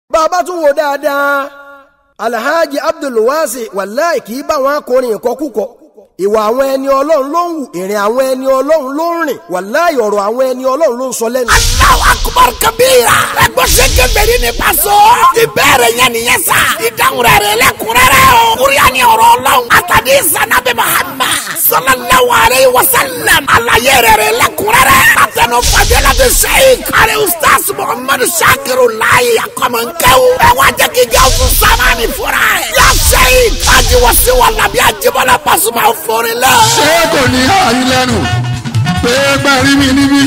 bàbá tún wò dáadáa alhaji abdulwasi wàláì kì í bá wọn akọrin ìkọkúkọ ìwà àwọn ẹni ọlọ́run ló ń wù ìrìn àwọn ẹni ọlọ́run ló ń rìn wàláì ọ̀rọ̀ àwọn ẹni ọlọ́run ló ń sọ lẹ́nu. Allahu akbar kabira. ẹgbẹ́ sẹ́kẹ̀ bẹ̀rẹ̀ ní paṣọ. ìbéèrè yẹn nìyẹn sá. ìdáhùn rẹ̀ rẹ̀ lẹ́kùnrẹ́rẹ́ o. kúrìyà ni ọ̀rọ̀ ọlọ́run. àtàdé sanabi Muhammad. sallallahu alayhi wa sallam. àlàyé rẹ̀ rẹ̀ lẹ́kùnrẹ́rẹ́. àtẹnu fàdélà ti sẹ́yìn. àrẹ ustaz muhammadu sakiru láyé akọmọnkẹ́wò. ẹ wá jẹ́ kí gàwùsù sámánì fúnra ẹ̀. yà sẹ́yìn. ajiwọ̀sí wà lábí ajibọ́lá Pasuma fúnri lẹ́. ṣé kò ní àyín lẹ́nu pé gbẹ̀rí mi níbí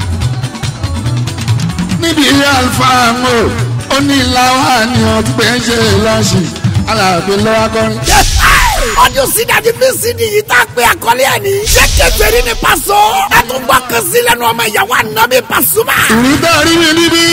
níbi alfa mo ó ní làwọn àníyàn tó pé ń ṣe lọ́ọ̀ṣì aláàbí lọ́wọ́ kọrin. ọdún sídàdí bí sídìí yìí tá a pé àkọlé ẹ̀ ní. ṣé kẹfẹ́rí ni Paso. ẹ tún gbọ́ kan sí lẹ́nu ọmọ ìyàwó ànábì Pasuma. ìrìntà rí mi níbí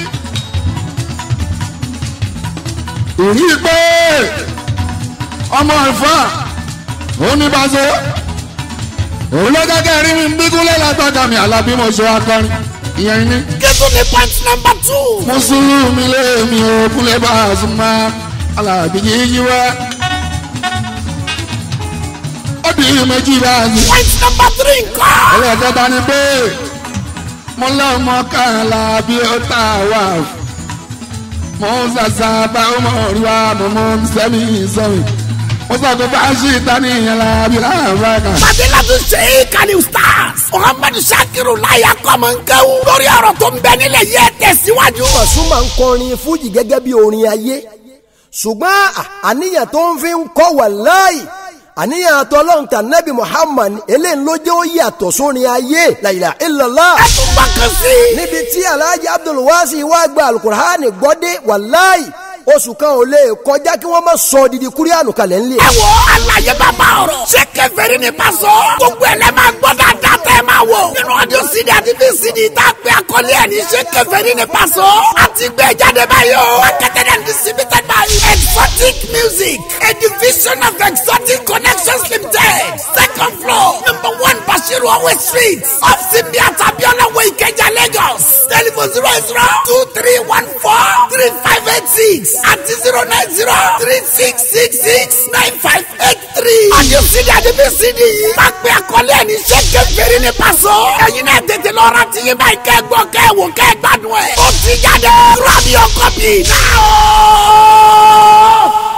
ìrí pé ọmọ ìfà ó ní Paso òun ló gẹ́gẹ́ rí mi bí kúlẹ̀ lágbàdà mi àlàbí mo ṣe akọrin ìyẹn ní. kẹ́tù ní point number two. mùsùlùmí lé mi ò kúlẹ̀ bá a sùn mọ́ alábí yíyí wá. ó di méjì báyìí. point number three nǹkan. ẹlẹ́kẹ̀ta ni pé mo lọ́mọ kànlá bí ó tà wá. mo ń sàṣà bá ọmọ rí wa mo mọ sẹ́mi sọ́mi. mo sọ pé fáṣí ìtàn ìyẹn la bí láàbá kan. Fadila tún ṣe é kàní stars. Muhammadu Sakiru láyà kọ́mọ̀nkẹ́wò. lórí ọ̀rọ̀ tó ń bẹ nílẹ̀ yẹ tẹ̀síwájú. Pasuma ń kọrin fújì gẹ́gẹ́ bí orin ayé ṣùgbọ́n àníyàn tó ń fi ń kọ́ wàláì àníyàn àtọ́lọ́hún tà nẹ́bí Muhammad eléyìí ló jẹ́ ó yàtọ̀ sórin ayé la ilaha illallah ẹ tún gbọ́ kan sí. níbi tí alhaji abdulwasi wá gba alukur'ani gbọ́dé wàláì oṣù kan ò lè kọjá kí wọ́n má sọ didi kúríànù kalẹ̀ ńlẹ̀. ẹ wo àlàyé bàbá ọ̀rọ̀. ṣé kẹfẹ́rí ni Paso. gbogbo ẹ̀ lẹ́ máa gbọ́ dáadáa tẹ́ ẹ máa wò. nínú ọdún cd àti vcd tá a pè àkọlé ẹ̀ ní ṣé kẹfẹ́rí ni Paso. a ti gbé jáde báyìí o. marketed and distributed by exotic music a division of exotic connections limited. second floor number one Bashiru Awe street off Simbiat Abiola Way Ikeja Lagos. telephone zero zero two three one four three five eight six àti zero nine zero three six six six nine five eight three. àyè sídi àdébí sídi yìí. máa pe àkọlé ẹ̀ ní sẹ́kẹ̀ fèrè ní Paso. ẹ̀yin náà tètè lọ ra ti yín báyìí kẹ́ gbọ́ kẹ́ wò kẹ́ gbádùn ẹ̀. ó ti jáde. grab your copy now.